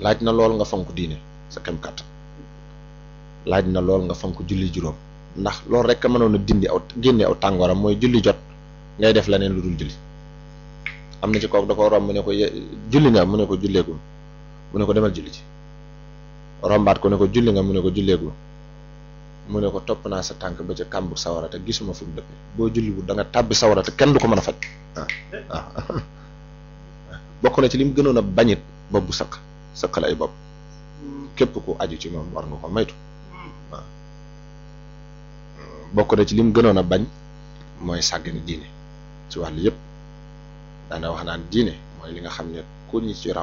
laaj na lool nga fonk diine sa kem kàttan laaj na lool nga fonk julli juróom ndax loolu rek a mënoon a dindi aw génne aw tàngooram mooy julli jot ngay def leneen lu dul julli am na ci kooku da ko romb mu ne ko julli nga mu ne ko julleegul mu ne ko demal julli ci rombaat ko ne ko julli nga mu ne ko julleegul mu ne ko topp naa sa tànk ba ca kàmbu sawara te gisuma fu mu dëpp boo julliwul da nga tàbbi sawara te kenn du ko mën a faj waaw waaw bokk na ci li mu gënoon a bañit bopp bu sëq sëqal ay bopp képp ku aju ci moom war nga ko maytu waaw bokk na ci li mu gënoon a bañ mooy sàggane diine ci wàllu yëpp daana wax naan diine mooy li nga xam ne ku ñu ci raw